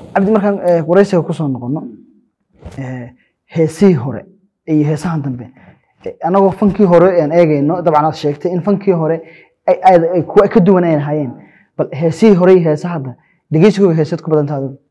cabdi markaan eh, wareysiga kusoo noqono eh, heesihii hore iyo heesahan dambe eh, anagoo fankii hore aan eegayno dabcan aad sheegtay in fankii hore ay- ay ay kuwa ka duwan ay hayeen bal heesihii hore iyo heesaha hadda dhegeysigooga heesaad ku badanta adigu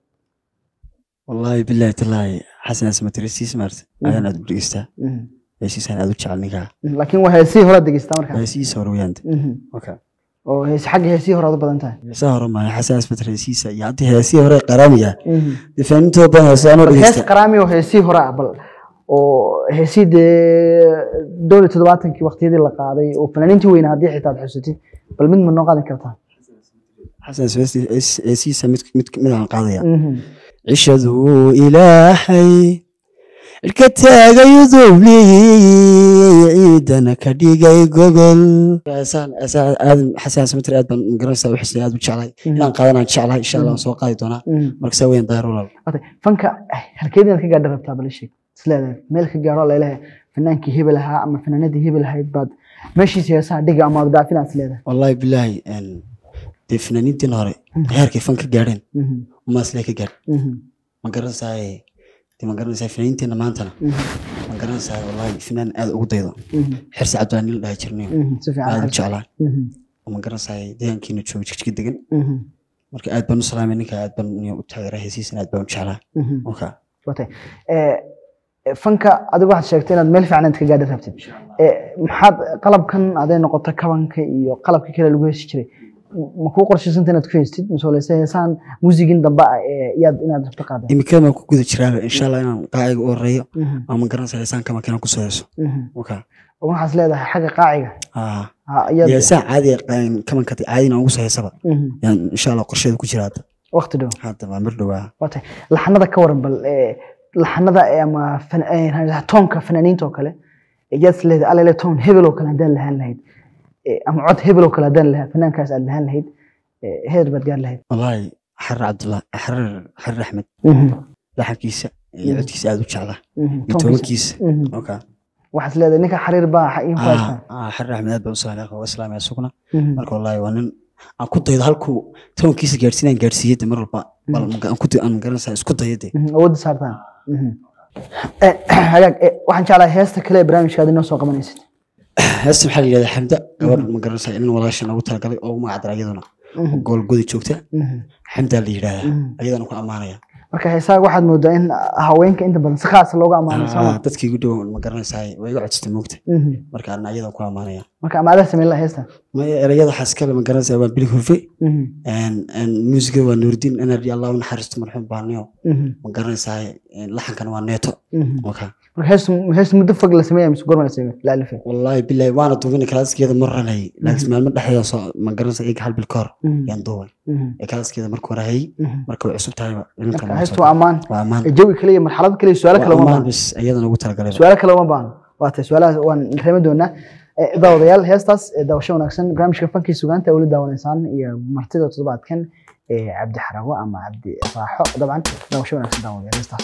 wallaahi bilaahi tallaahi xasan asmatirisiis maarta ayaan aad u dhegeystaa Mhm. heesiisaan aad u jecel ninkaa Mhm. laakiin waa heesihii hore aad dhegeystaa markaa heesihiisa hore weyaanta Mhm. okay oo hees xagga heesihii hore aad u badan tahay heesaha hore maayo xasan asmatirisiisa iyo haddii heesihii hore qaraamiga Mhm. dee faanintood badan heesaanoo hees dhegeysta qaraami oo heesihii hore ah bal oo heesihii dee dhowr iyo toddobaatankii waqtiyadii la qaaday oo fanaaniintii weynaa haddii xitaa aad xusatid bal mid ma noo qaadan kartaa xasan asmatirisiisa heesihiisa mid mid mid aan qaadaya Mhm. cishaduu ilaahay cirka taagayu dubliyey ciidana ka dhigay gogol heesaan heesaan aad xasan asmatir aad baan magaranaysaa u xisnay aad u jeclahay inaan qaadanaan jeclahay insha allah waan soo qaadi doonaa Mhm. marka saa weyn daayar walaal Wate, fanka eh, halkeed inaad ka gaadha rabtaa bal ii sheeg isleedahay meel ka gaaro lalehe fanaankii hebel ahaa ama fanaanadii hebel ahayd baad meeshiisa heesaha dhiga ama aad dhaafin aad isleedahay wallaahi bilaahi een, dee fanaaniintiin hore heerkay fan ka gaadheen Mhm. umaaslee ka gaadh Mhm. ma garanaysaa dee ma garanaysaa fanaaniinteena maantana Mhm. ma garanaysaa wallaahi fanaan aad ugu daydo Mhm. xirsi cabdilaa nin la dhaha jirnayo Mhm. si fiican aad u xirsi. jeclaa Mhm. oo ma garanaysaa deegaankiina jooga jigjiga degan Mhm. marka aad baan u salaamay ninka aad baan u taageeraa heesiisana aad baan u jeclaa Mhm. okay Wate, eh, eh, fanka adigu waxaad sheegtay inaad meel fiican inaad ka gaadha rabtid Eh, maxaad qalabkan aday noqoto kabanka iyo qalabka kale lagu heesi jiray ma kuu qorshaysanta inaad ku heystid masoleyse heesaan muusigin dambe ah ee yaad inaad rabto qaada imikada baan ku guda jiraaba insha allah inaan qaaciga u horeeyo Mhm. ama ma garanaysaa heesaan kama keenan kusoo heeso Mhm. okay waxaad leedahay xagga qaaciga ah ha, iyaad- heesaan caadiga kamanka caadina aan ugu soo heesaba Mhm. yaan insha allah qorsheeda ku jira hadda waqti dhow hadda waa mir dhowaa Wate, laxanada ka waran bal eh, laxanada eh, ama fan- eh, toonka fanaaniinta oo kale yaad is leedahay alele toon hebel oo kale haddaan lahaan lahayd Eh, ama cod hebel oo kale haddaan lahaa fanaankaas aad lahaan lahayd eh, heer baad gaar lahayd wallaahi xarir cabdullah xarir xarir axmed laxankiisa iyo codkiisa aad u jeclaa Mhm. iyo Toonkiisa. tobankiisa Mhm. okay waxaad is leedahay ninka xariir baa xa- in ku haysta ah ah, xarir axmed aad baan u salaamay akha waa salaamay asuguna Mhm. marka wallaahi waa nin aan ku daydo halkuu tobankiisa gaadhsiinaan gaadhsiiyey de mar walba bal ma- aan ku day- aan garanaysaa isku dayo de Mhm. awoodda saartaan Mhm. Eh, hagaag eh, waxaan jeclahay heesta kale ee barnaamijkaad inoo soo qabanaysid heesta maxaa la yidhahdaa xamda gabadh ma garanaysaa inin walaasha noogu talagalay oo ugu magacdara iyaduna Mhm. gool godi joogta Mhm. xamdaa la yidhahdaa Mhm. ayadana ku ammaanaya marka heesaha waxaad moodaa in haweenka inta badan si khaasa looga ammaano Ah, sama dadkii igu dhow ma garanaysaa way iga codsatay moogta marka ana ayadan ku ammaanaya marka amaadaa sameyn laha heesta maya erayada waxaa iskale ma garanaysaa waa bili hurfe Mhm. muusiga waa nuurdiin energy allah u naxariisto marxuum baaniyo Mhm. ma garanaysaa laxankana waa neeto Mhm. okay marka heestu heestu muddo fog la sameeya mise gorma la sameeya la alifay wallaahi bilahi waana duubina kalaaskeeda mar ranayay laakiin maalmo dhexdeeda soo ma garanaysaa iyaga hal bil ka hor Mhm. yaan duubay Mhm. ee kalaaskeeda marka hore hayay Mhm. marka way cusub tahay marka heestu waa ammaan waa ammaan Eh, jawi kale iyo marxalad kale iyo su'aalo kale uma waa ammaan baahna bis iyadana ugu talagalay su'aalo kale uma baahna waa tahay su'aalahaas waan reemi doonaa Eh, daawadayaal heestaas eh, daawasho wanaagsan barnaamijka fankii sugaanta weli daawanaysaan iyo martida toddobaadkan ee cabdi xarago ama cabdi raaxo dabcan daawasho wanaagsan daawadayaal heestaas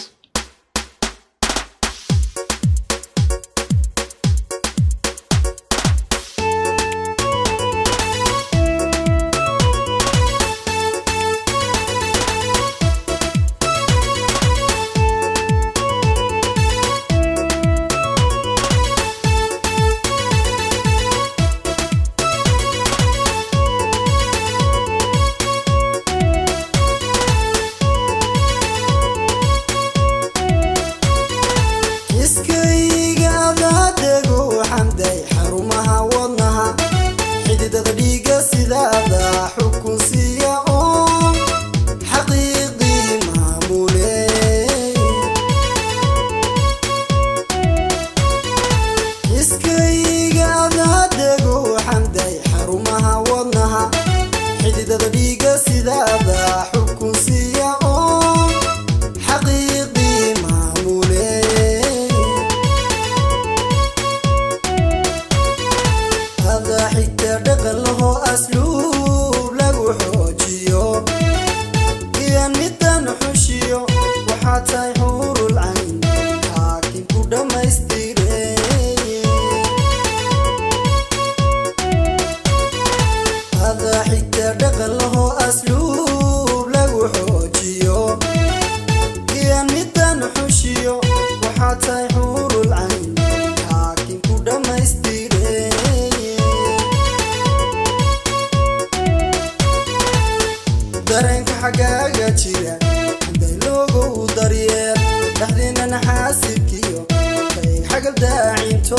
iskayga adaadego xamday xarumaha wadnaha xididada dhiiga sidaada xukun siiya oo xaqiiqii maamule iskayga adaadego xamday xarumaha wadnaha xididada dhiiga sidaada xukun siiya oo xaqiiqii maamule xagal daacinto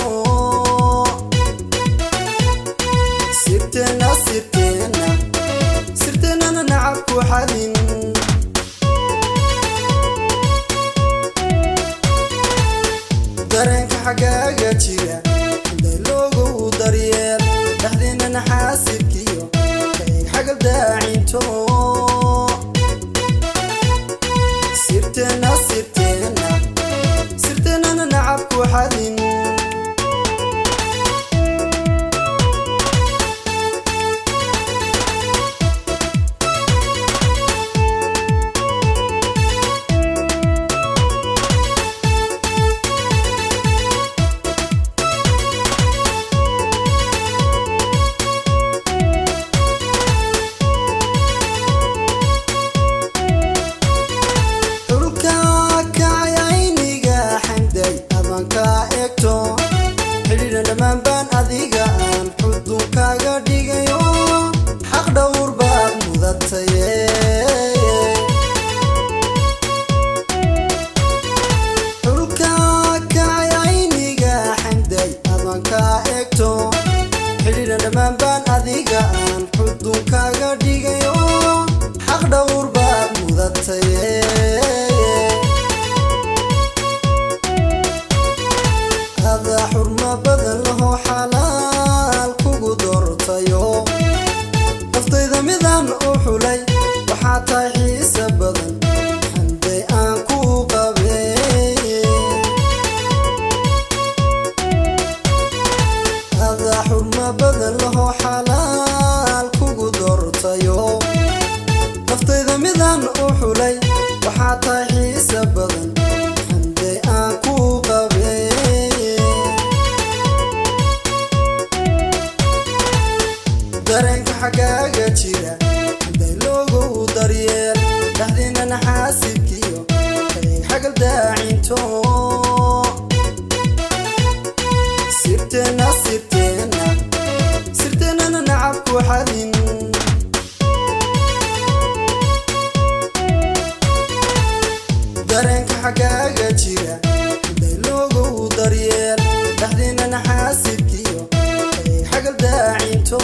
sirteena sirteena sirteenana nacab ku xadin dareenka xagaaga jira dayloogu daryeel dhexdeennana xaasibkiyo kaeg xagal daacinto sirteena sirteena sirteenana nacab ku xadin xulka kacay ayniga xamday adanka eegto xidhiidha dhammaan baan adiga aan xudunkaaga dhigayo xaq dhowr baad mudataye xulka kacay ayniga xamday adanka eegto xidhiidha dhammaan baan adiga aan xudunkaaga dhigayo xaq dhowr baad mudataye ada xurmo badan laho xalaal kugu doortayo naftayda midaan u xulay waxaa tahay xiise badan xanday aan ku qabey ada xurmo badan laho xalaal kugu doortayo naftayda midaan u xulay waxaa tahay xiise badan xanday aan ku qabey dareenka xagaaga jira dayloogu daryeel dhexdiinana xaasibkiyo kaeg xagal daacinto sirteena sirteena sirteenana nacab ku xadin dareenka xagaaga jira dayloogu daryeel dhexdiinana xaasibkiyo kaeg xagal daacinto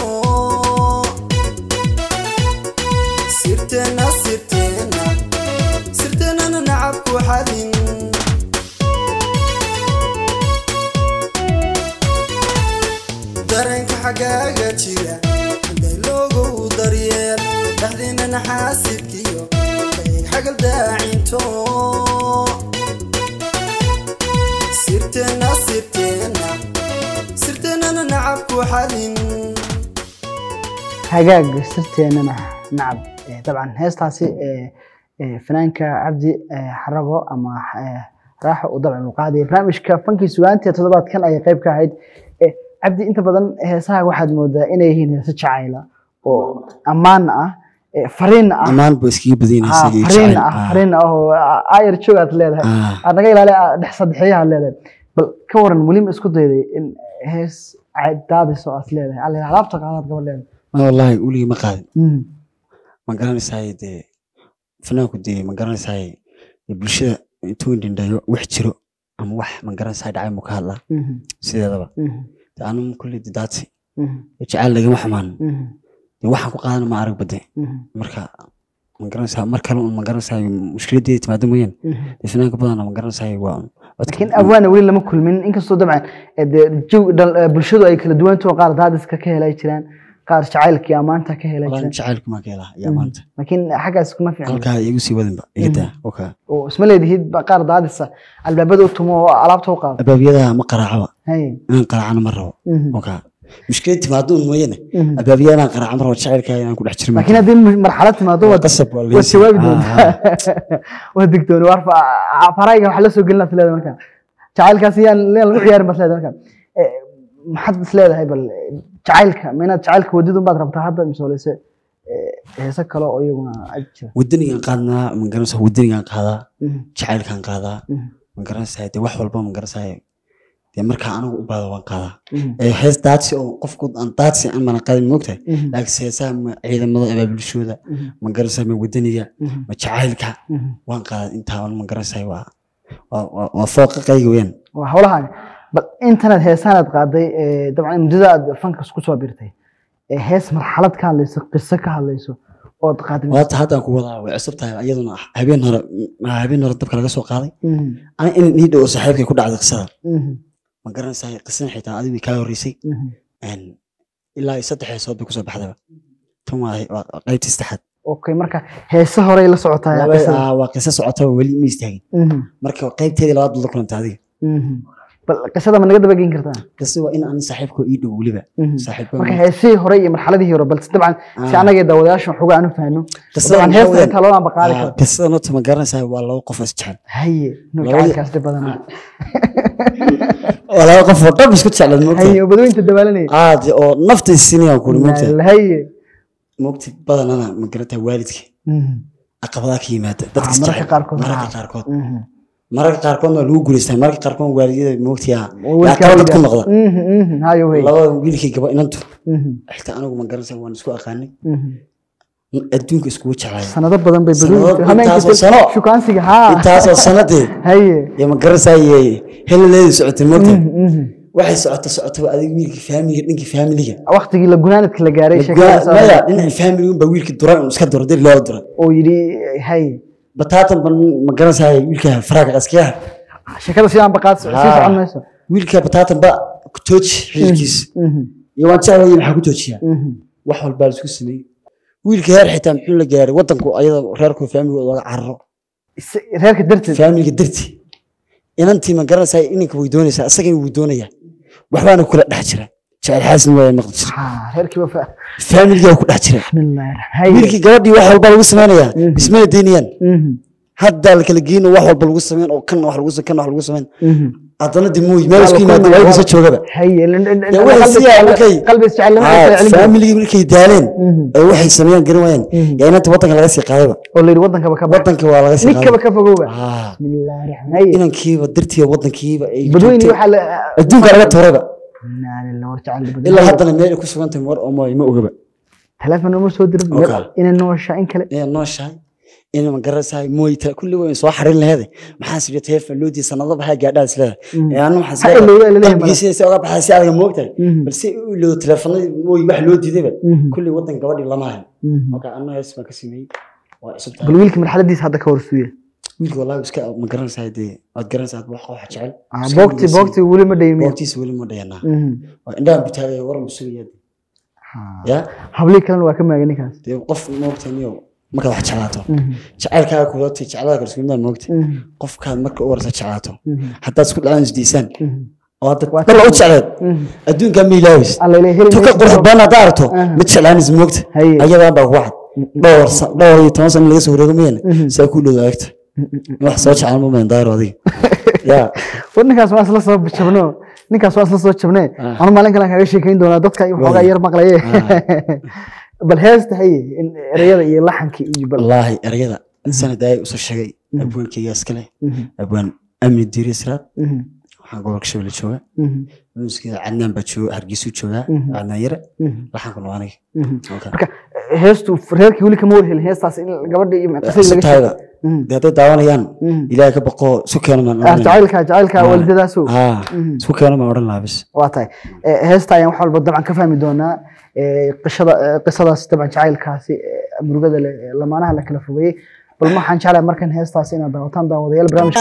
sirteena sirteena sirteenana nacab ku xadin dareenka xagaaga jira dayloogu daryeel dhexdiinana xaasibkiyo kaeg xagal daacinto sirteena sirteena sirteenana nacab ku xadin hagaag sirteenana nacab Eh, dabcan heestaasi eh, eh, fanaanka cabdi eh, xarago ama eh, raaxo uu dabcan uu qaadaya barnaamijka fankii sugaantii toddobaadkan ayay qayb ka ahayd Eh, cabdi inta badan heesaha waxaad moodaa inay yihiin heeso jacayla oo ammaan ah eh, fariin ah ammaan buu iskaga badan Ah, yahay fariin ah fariin ah oo ayar joog aad leedahay Ah. aad naga ilaali ah, dhex saddexyaha leedahay bal ka waran weli ma isku dayday in hees daadiso aad leedahay alla alaabta qaadaad gabadh leedahay ma wallaahi uligii ma qaadin Mm, ma garanaysaay dee fanaanku dee ma garanaysaay dee bulshada intuu dhindhayo wax jiro ama wax ma garanaysaay dhacay muu ka hadlaa mhm, sideedaba mhm, dee anu kulli dee daadsi mhm, dee jacayl lagama xumaan mhm, dee waxaan ku qaadana ma arag bade mhm, marka ma garanaysaa mar kale un ma garanaysaay mushkiladeeda timaado mooyaan mhm. dee fanaanka badana ma garanaysaay waa un laakiin abwaana weli lama kulmin inkastoo dabcan eh, dee jawi- dhal- eh, bulshadu ay kala duwantaho qaar daadiska ka helay jiraan qaar jacaylkii ammaanta ka helay walaan jiraan jacaylku maa ka helaa iyo maanta laakiin xaggaas kuma fiicna halkaa igu sii wadinba iga daa oka oo isma leedihid ba qaar daadisa albaabada u tumo oo alaabta u qaado albaabiyada ma qaraacaba Hay. inaan qaraacana ma rabo Mhm, oka mushkilad timaado un mooyane mhm. albaabiyada inaan qaraaca ma rabo jacaylkaa inaan ku dhex jiro laakiin haddii mu- marxalad timaado waad qasab waa waad jawaabi Ah, doontaa ah. waa digtooni war farayga waxa la soo gelin laad leedahay marka jacaylkaasi yaan yaan lagu ciyaarin baad leedahay marka Eh, maxaad is leedahay bal eh, jacaylka ma inaad jacaylka wadidun baad rabtaa hadda mise walese eh, heese kale oo iyaguna ag jira wadanigaan qaadnaa ma garanaysaa wadanigaan qaadaa Mhm, jacaylkaan qaadaa mhm, ma garanaysaa dee wax walba ma garanaysaa dee markaa anigu u baado waan qaadaa mhm, ee hees daadsi oo qofku aan daadsi aan mana qaadin moogtahay mhm, laakiin heesaha ma ciidamada abaabulshooda mhm, ma garanaysaa ma wadaniga mhm, ma jacaylka mhm. waan qaadaa intaa ma garanaysaa waa waa- waa waa fooqa qayga weyn waa howlahan bal intanet heesaanaad qaaday ee, dabcan muddada aad fankas kusoo birtay ee hees marxalad ka hadlayso qiso ka hadlayso ood qaaday waata haddaan ku wadaa way cusub tahay iyaduna habeen hore m- habeen hore dabka laga soo qaaday Mhm, ana in nii dhow saaxiibkay ku dhacday qisada mhm, ma garanaysaa qisan xitaa adigu kaa horreysay mhm. Een, ilaa iyo saddex heesood bay kusoo baxdaba tan waa waa qaybtii saddexaad okay marka heese horey la socotaa Laba- qisada. aa, waa qiso socota oo weli ma istaagin Mhm, marka qaybteedii labaad baad la kulantay adiga mhm. bal qisada ma naga daba geyn kartaa qiso waa in aan saaxiibka ii dhow weliba Mhm. saaxiibka marka heesihii hore iyo marxaladihii hore balse dabcan si Ah. anagee daawadayaasha waxooga aan u fahno Qisada dabcan maxaa heesta weeyaan? intaa loo ambaqaadi Aa, karo qisada nota ma garanaysaa waa laba qof oo isjecel haye Labadii- nuucaakaas dhib badanaa waa laba qof oo dhab isku jeclad moogta haye oo badweynta dabaalanaya aad oo nafta isinayaan kuli moogta haye moogta badanana ma garantaa waalidka Mhm, caqabadaha ka yimaada dadka Ah, is mararka jecel. qaarkood, mararka ah. qaarkood mhm. mararka qaarkoodna waa lagu guulaystaa mararka qaarkood waalidiyada moogtiya yaa Wiilka qalad ku hawliga. noqda Mhm, mhm, hayo wey labada wiilkii gaba inantu Mhm, xitaa anigu ma garanaysaa waan isku aqaanay mhm. adduunka iskugu jeclaaya sanado badan bay Sanado- badweynta intaasoo hameenka sano. shukaansiga haa intaasoo sanadee haye iyo ma garanaysaa iyo heladeedii socotay moogta Mhm, mhm. waxay socoto socoto adiga wiilkii faamiliga dhinkii faamiliga waqtigii la gunaanadka la gaaray sheekadaas ah. maya dhinacii faamiliga unbaa wiilkii duray un iska duro dir loo dura oo yidhi haye bataatan ban ma garanaysaa wiilka faraaga qaskiyaha sheekada si aan baqaad sii Ah. socon mayso wiilka bataatan ba ku tooji xiriirkiisa Mhm, iyo waan jeclahay maxaa ku toojiyaa mhm. wax walbaa la isku sameeyey wiilka heer xitaa muxuu la gaaray wadanku ayada reerku faamiliga laga cararo Is- reerka darteed faamiliga darti inantii ma garanaysaa ininka way doonaysaa isagana wuu doonayaa waxbaana kula dhex jira jecel xaasin waa maqli jira Ah, reerkiiba fa faamiligaa ku dhex jira bismillaahi raxmaan- haye wiilkii gabadhii wax walba lagu samaynayaa Mhm. ismana daynayaan Mhm, haddaa la kala geyn wax walba lagu samayn oo kan wax lagu kan wax lagu samayn mhm. haddana de mooy meel Waa isku la yimaada kulmaya, waa waa- soo joogaba haye lin- lin- Dee waxay qalbi siyaa jecel- markay- qalbi isjecelnimo ay kala celin karaan. faamiligii markay daaleen Mhm. ee waxay sameeyaan garan waayaan Mhm. yaa inanta wadanka laga sii qaadayba oo la yidhi wadankaba ka bax wadanka waa laga sii ninkaba qaaday ka fogowba Ah, bismillaahi raxmaan- haye inankiiba dartiiba wadankiiba ay badweyni joogtay. waxaa la adduunka laga tuurayba Innaa lillahi wa inna ilaihi ilaa raaji'uun. haddana meel ay ku sugan tahay war oo mooy ma ogaba telefoon uma soo dirin Okay. inay nooshaa in kale inay nooshahay inay ma garanaysaa mooy ta kulli way soo xarin laheeday maxaa sidii telefoon loo diiday sanado baxay gaadhaa isleedahay Mhm. ee anu waxaan Ha ilowda ilaa leeyahay qalbigiisa si oga baxay si adag moogtahay Mhm. balse u ilowdo telefoonadii mooy wax loo diidayba Mhm. kulli wadan gabadhii lama hayo Mhm. marka anna hees baan ka sameeyey waa cusub tahay bal wiilka marxaladiisa hadda ka horsuuya wiilka wallahi iska ma garanaysaa dee waad garanaysaa wax wax jecel Ah, Iska boogti wiilkiisa- boogti weli ma dhaymiya boogtiisa weli ma dhayanaa waa indhahan butaagaya waran busugaya ya hablii kalena waa ka maagay ninkaas dee qof moogta niyo markaad wax jeclaato Mhm. jacaylkaaga kulatay jeclada kalsuumidaa moogta Mhm. qofkaad marka u warta jeclaato Mhm. haddaad isku dhacaan isdiisaan Mhm. oo hadda Waa dalla u tan- jecleed Mhm. adduunkaa ma ilaawis alla ilaahay heli tuka mayso. qurux badan haddaa aragto Aha. mid jeclaanaysa moogta Haye. ayadaan baa ku wacad dhowr sa- dhowr iyo toban sano laga soo wareego mayana Mhm. saa ku dhow aagta in wax soo jeclaan ma mayan daayro adiga ya war ninkaas waa isla soo jabno ninkaas waa isla soo jabnee Ah. anu maalin kale kaga sheekayn doonaa dadka waxoogaa Waayo. yar maqlaye bal heesta haye in ereyada iyo laxanka iyo bal wallaahi erayada sanad ayay usoo sheegay abwaankayga iskale Mhm. abwaan amni diiri siraad Mhm. waxaan gobolka shabelle jooga Mhm. muusigeeda cadnaan baa jooga hargeysuu joogaa Mhm. cadnaan yare Mhm. laxankuna waa aniga Mhm. Okay. marka heestu reerkii weli kama warhelin heestaas in gabadha iyo qisadii laga sutahayba Mhm. dee hadday daawanayaan Mhm. ilaahay ka baqo su keena maan Ah, odhan lahaa. jacaylka jacaylka Ah. waalidadaaso Ah, Mhm. su keena maan odhan lahaa bis waa tahay Eh, heesta ayaan wax walba dabcan ka fahmi doonaa Eh, qishada eh, qisadaas dabcan jacaylkaasi eh, murugada leh ee lamaanaha la kala fogeeyey bal waxaan jeclahay markan heestaas inaad daawataan daawadayaal barnaamijka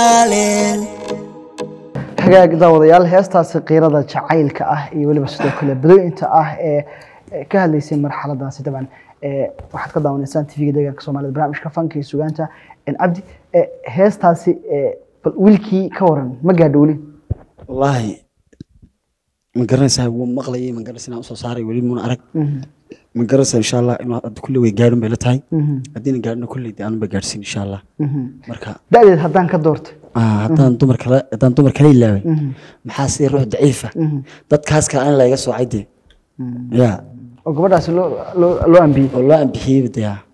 hagaag daawadayaal heestaasi qiirada jacaylka ah iyo weliba sidoo kale badooyinta ah ee ee ka hadlaysay marxaladaasi dabcan ee waxaad ka daawanaysaan tvga deegaanka soomaalida barnaamijka fanka iyo sugaanta En cabdi eh, heestaasi eh, bal wiilkii ka waran ma gaadho weli wallaahi ma garanaysaa wuu maqlayay ma garanaysaa inaan usoo saaray weli muuna arag Mhm, ma garanaysaa insha allah inuu hadda kulle way gaadhin bay la tahay mhm, haddiina gaadhina kulley dee aanba gaadhsiin insha allah mhm. marka da'deed haddaan ka doorto ah, haddaan dumar kale haddaan dumar kale ilaaway Mhm, maxaa sidii ruux daciifa mhm, dadkaas kale aan layga soocay dee mhm. ya oo gabadhaasi loo loo loo ambiyey oo loo ambixiyeyba dee ah.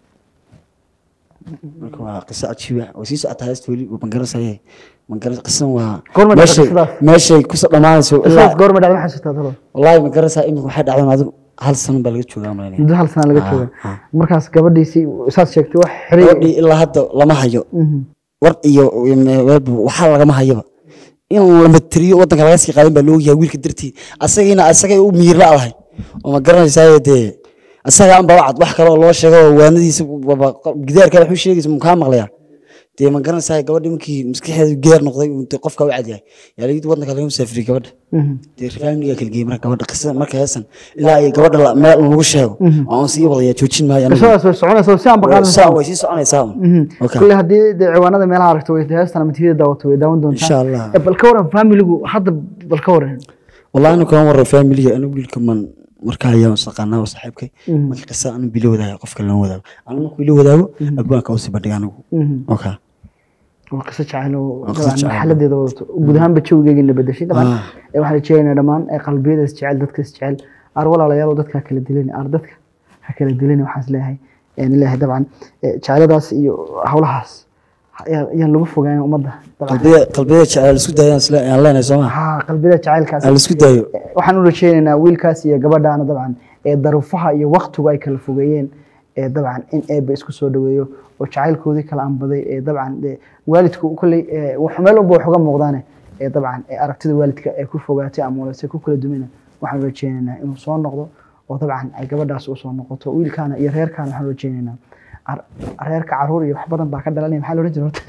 marka waa qiso cajiiba way sii socotaa heesta weli ma garanaysaye ma garan qisan waa Goorma dhacday meeshay qisadaas? meeshay kusoo dhammaanayso ilaa isaas goorma dhacda ma xasuustaa talo wallaahi ma garanaysaa iminka waxay dhacdaan adigu hal sano baa laga joogaa malanaya muddo hal sana laga Ah, jooga ah. markaas gabadhiisii saas sheegtay wax xiriir gabadhii ilaa hadda lama hayo Mhm, war iyo weelba waxaa lagama hayaba in la matiriyo wadanka laga sii qaadan baa loo yahay wiilka dartii asagiina asagay u miir la-dahay oo ma garanaysaa dee asaga anba wacad wax kale oo loo sheego oo waanadiisa waba- gidaarka wax u sheegaysa mukaa maqlayaa dee ma garanaysaa gabadha markii maskaxeedu geer noqday uu dee qofka u cadyahay yaa layidhi wadanka laga musaafiriyey gabadha dee faamiliga kala geeyey marka gabadha qisada marka heesan ilaa ay gabadha la- meel lagu sheego oo aan sii wadaya joojin maayo anigu. qisadaas way soconaysa si aan Saa baqaadan way sii soconaysaa un. Okay. kulle haddii dee ciwaanada meelaha aragto way heestan ama tvda daawato way daawan doontaa Insha Allah. Eh, bal ka waran familigu hadda bal ka waran والله أنا كمان مرة فاميلي أنا أقول لكم من مركها يا وسقنا وصاحبك ما قصة أنا بيلو ذا قف كلنا وذا أنا ما بيلو ذا أبوان كوسي بدي أنا أوكي waa qiso jacayl oo Waa qiso dabcan jacayl. marxaladeeda wadato guud ahaanba jawigeygina bedeshay dabcan Ah. eh, waxaan rajeynaynaa dhammaan eh, qalbiyada is jecel dadka is jecel ar walaalayaal oo dadka ha kala dilin ar dadka ha kala dilin waxaan is leeyahay een leeyahay dabcan eh, jacayladaas iyo hawlahaas ayaa- ayaan lagu fogaan ummadda dabcan قلبي قلبي على السود يا سلا يا الله نسمع ha qalbiyada jacaylkaas على السود دايو waxaan u rajeynaynaa wiilkaas iyo gabadhaana dabcan ee daruufaha iyo waktigu ay kala fogeeyeen ee dabcan in eeba isku soo dhaweeyo oo jacaylkoodii kala anbaday ee dabcan dee waalidku kolley ee wax meel walba wax uga muuqdaane ee dabcan ee aragtida waalidka ee ku fogaatay ama walase ku kala dumina waxaan u rajeynaynaa inuu soo noqdo oo dabcan ay gabadhaas u soo noqoto wiilkaana iyo reerkaana waxaan u rajeynaynaa ar- reerka caruur iyo wax badan baa ka dhalanaya maxaa la ohan jira horta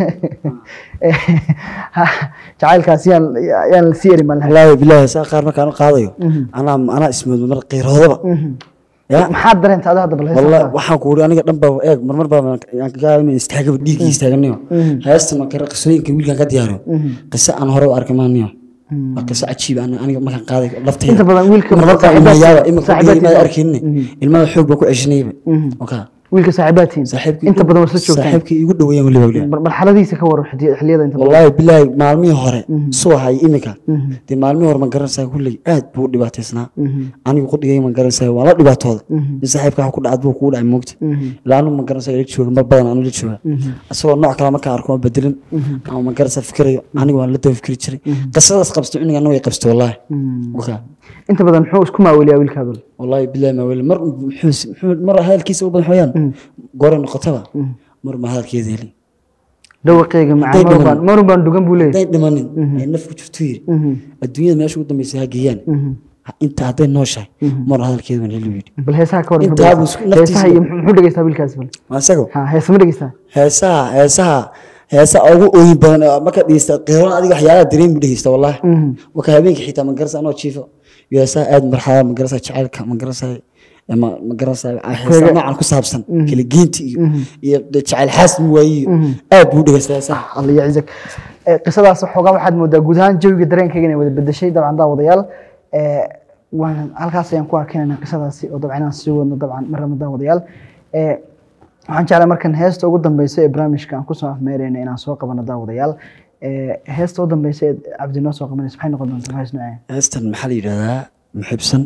jacaylkaas yaan yaan sii eri malnahay والله بالله ساقار ما كانوا قاضيو أنا أنا اسمه مر غير هذا يا maxaad dareenta ada hadda bal heesta والله qaad. waxaan ku uri aniga dhanba eeg marmar baa aan ka gaabin istaaga dhiigii istaaganayo heesta ma kara qisooyinka wiilkan ka diyaariyo qiso aan hore u arkay maaniyo waa qiso cajiib aan aniga markaan qaaday laftayda inta badan wiilka marmar baa saaxiibaadkiisa- ilmayaaba imika saaxiibaadkiisa- ilmaha arkaynin ilmaha xoog baa ku ceshanayba okay wiilka saaxiibaadtiin saaxiibkii inta badan waa isla joogtaan saaxiibkii igu dhaweeyeen waliba waliba Mar- marxaladiisa ka war xidi- xilliyada inta badan والله بالله maalmihii hore soo hay imika dee maalmihii hore ma garanaysaa kulley aad buu u dhibaataysnaa anigu qudhigay ma garanaysaa waa la dhibaatooda in saaxiibka wax ku dhacad buu kugu dhacay moogta ilaa anigu ma garanaysaa ila jooga mar badan anu la jooga asagoo nooc kale markaan arko ma bedelin ama ma garanaysaa fikirayo anigu waan la daba fikri jiray qisadaas qabsto cuniga anigu way qabsto wallahi okay inta badan muxuu isku maaweliyaa wiilkaadu والله بالله ما ولا مر محوس مرة هذا الكيس أبو حيان قرن نقطة مر ما هذا الكيس لي dhawaqeyga macaan Intay mar dhiman. baan- mar baan dhugan buu leeyahay دايت دمانين نفك شفتوير الدنيا ما شو قدام يسها جيان أنت هذا نوشة مرة هذا الكيس من اللي يدي bal heesaha ka war Inta muxuu aad isku- dhegeysta? heesaha naftiisa- iyo muxuu dhegeystaa wiilkaas bal ما سقوا ha heesa ma dhegeystaa هسا هسا هسا أو أوين بدن ما كان يست قيران هذه حياة دريم بدي يست والله وكهبين حتى من قرص أنا وشيفه يسا آد مرحلة من قرص شعرك من قرص ما من قرص هسا نوع كل سابسن كل جينتي يشعل حاسم وي آد بودي هسا هسا alla yacizak Eh, qisadaas xoogaa waxaad moodaa guud ahaan jawiga dareenkayga inay wada bedeshay dabcan daawadayaal Eh, waan halkaas ayaan ku arkaynayna qisadaasi oo dabcan inaan sii wadno dabcan marnaba daawadayaal Eh, waxaan jeclaa markan heesta ugu dambeysa ee barnaamijka aan kusoo afmeereyna inaan soo qabano daawadayaal Eh, heesta ugu dambeysa ee cabdi noo soo qabanaysa maxay noqon doontaa hees noocee heestan maxaa la yidhahdaa muxibsan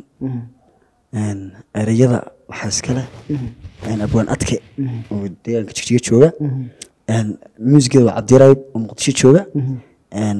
een, ereyada waxaa iskale een, abwaan adke oo deegaanka jigjiga jooga een, muusigeeda waa cabdirayb oo muqdisho jooga een,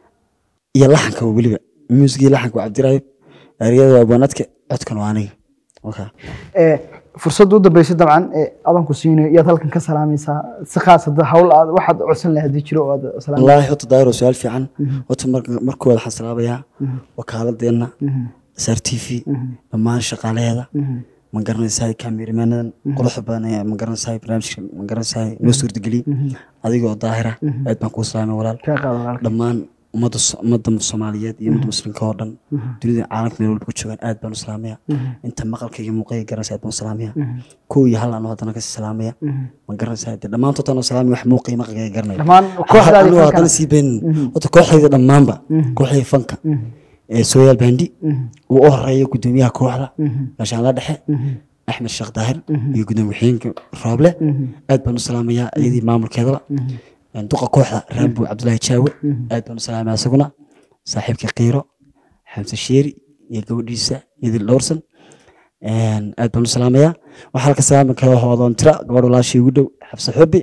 iyo laxanka waa weliba muusigii laxanka waa cabdirayb ereyada waa abwaan adke codkan waa aniga okay. Eh, fursadda u dambeysay dabcan eh, adan ku siinayo iyaad halkan ka salaamaysaa si khaas hadda hawl aad waxaad codsan lahayd haddii jiro oo aad salaam wallaahi horta daayiro su-aal fiican horta marka- markooda waxaan salaabayaa wakaaladeenna sr t v dhammaan shaqaalaheeda ma garanaysaa kaamiramenadan quruxda badan ee ma garanaysaa barnaamijka ma garanaysaa noo suurtageliyey adigoo daahira aad baan kuu salaamay walaal kaa qaado walaalka dhammaan ummadda So- ummadda soomaaliyeed iyo ummadda muslimka oo dhan dunida caalamka meel walba ku joogaan aad baan u salaamaya inta maqalka iyo muuqayga garanaysa aad baan u salaamaya kow iyo hal anoo haddana kasii salaamaya ma garanaysaa dee dhammaantood anoo salaamaya wax muuqaya maqalkayga garanaya dhammaan kooxdaadii anigoo fankana. haddana sii beenin horta kooxdayda dhammaanba kooxdayda fanka ee sooyaal bandi uu u horeeyo gudoomiyaha kooxda gaashaan la dhexe axmed sheekh daahir iyo gudoomiye xigeenka rooble aad baan u salaamayaa iyadii maamulkeedaba duqa kooxda raambo cabdulaahi jaawe aad baan u salaamaya isaguna saaxiibkii qiiro xamse sheeri iyo gabadhiisa idil dhowrsan aad baan u salaamayaa waxaa halka salaami kala hoodoon tira gabadh walaashii ugu dhow xabse xobe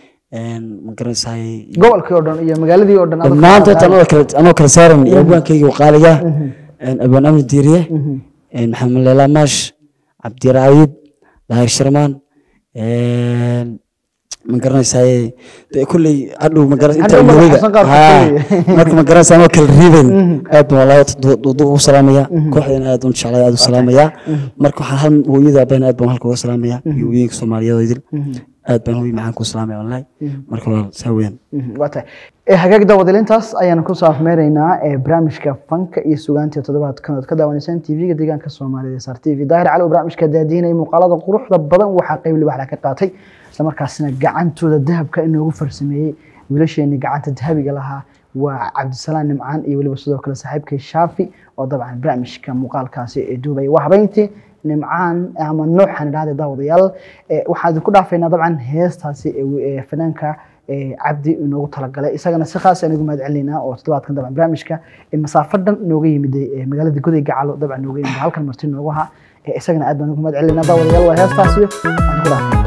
ma garanaysaay gobolkii oo dhan iyo magaaladii oo dhan adag- dhammaantood anoo kale anoo kala saaran iyo abwaankayga qaaliga abwaan amni diiriye maxamed leela maash cabdiraayib daahir sharmaan ma garanaysaay dee kulley hadhow ma garan inta Hadhow awooda magacasan qaar Haa, kulley. marka ma garanaysaa anoo kala riiban aad baan walaa dudu ugu salaamaya kooxdeena aad u jeclay aad u salaamaya marka waxaan hal hooyada aabahana aad baan halka uga salaamaya iyo hooyooyinka soomaaliyeed oo idil aad baan hooyo macaan ku salaamaya wallahi marka walaal saa weeyaan waa tahay Eh, hagaag daawadalintaas ayaan ku saafmeeraynaa ee barnaamijka fanka iyo sugaanta toddobaadkan ood ka daawanaysaan tv-ga deegaanka soomaalida sar t v daahir cali oo barnaamijka daadiinaya muuqaalada quruxda badan waxaa qayb libaxla ka qaatay islamarkaasina gacantooda dahabka inoogu farsameeyey wiilasheeni gacanta dahabiga lahaa waa cabdisalaan nimcaan iyo weliba sidoo kale saaxiibkay shaafi oo dabcan barnaamijka muuqaalkaasi ee duubaya waa habeyntii nimcaan ama nooxan idhahda daawadayaal Eh, waxaan idinku dhaafaynaa dabcan heestaasi ee- ee fanaanka ee cabdi inoogu talagalay isagana si khaas aan ugu mahad celinaynaa oo toddobaadkan dabcan barnaamijka ee masaafo dhan nooga yimid ee magaalada goday gacalo dabcan nooga yimid halkan marti noogu ahaa ee isagana aad baan ugu mahad celinaynaa daawadayaal waa heestaasi aan ku dhaafay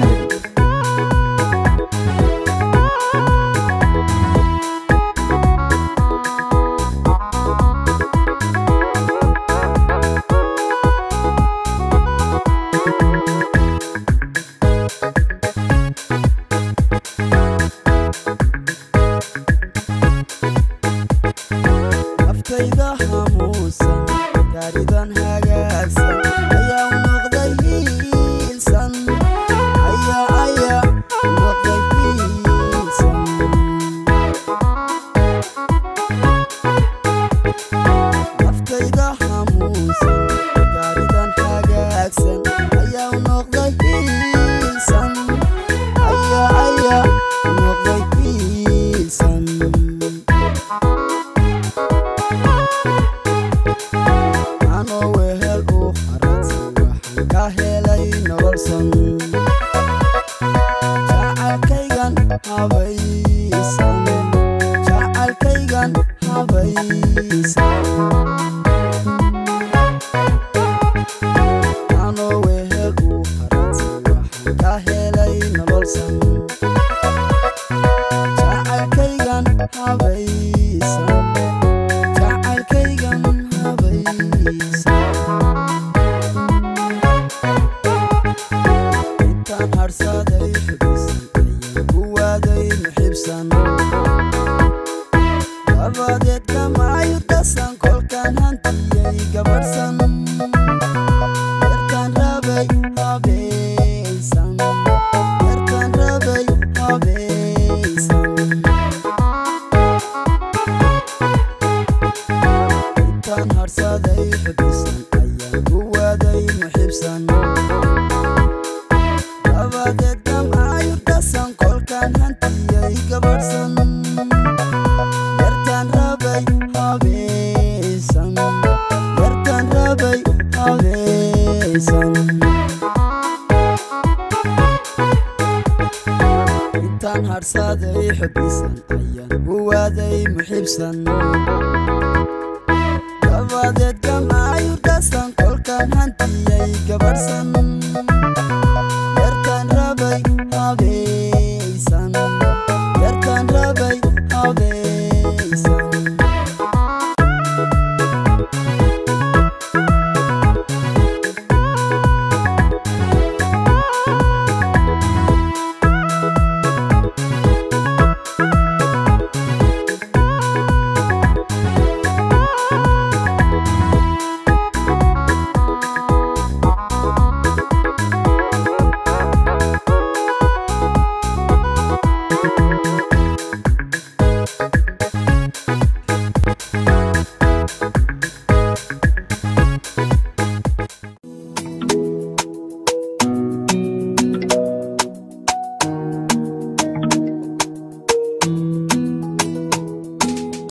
naftayda hamuusan gaaridan hagaagsan ayaa u noqday hiilsan ayaa ayaa u noqday hiilsan naftayda hamuusan gaaridan hagaagsan ayaa u noqday hiilsan ayaa ayaa u noqday hiilsan anoo wehel u haradsan waxaan ka helay nololsan jacaylkaygan habaysan jacaylkaygan habaysan anoo wehel u haradsan waxaan ka helay nololsan jacaylkaygan habaysan jacaylkaygan habaysan intaan harsaday xubisan ayaan ku waaday muxibsan dabadeed gamaayu dhasan kolkaan hantiyay gabadhsan yartaan rabay habaysan yartaan rabay habaysan intaan harsaday xubisan ayaan ku waaday muxibsan dabadeed gamaayu dhasan kolkaan hantiyay gabadhsan yartaan rabay habaysan yartaan rabay habaysan intaan harsaday xubisan ayaan ku waaday muxibsan dabadeed gamaayu dhasan kolkaan hantiyay gabadhsan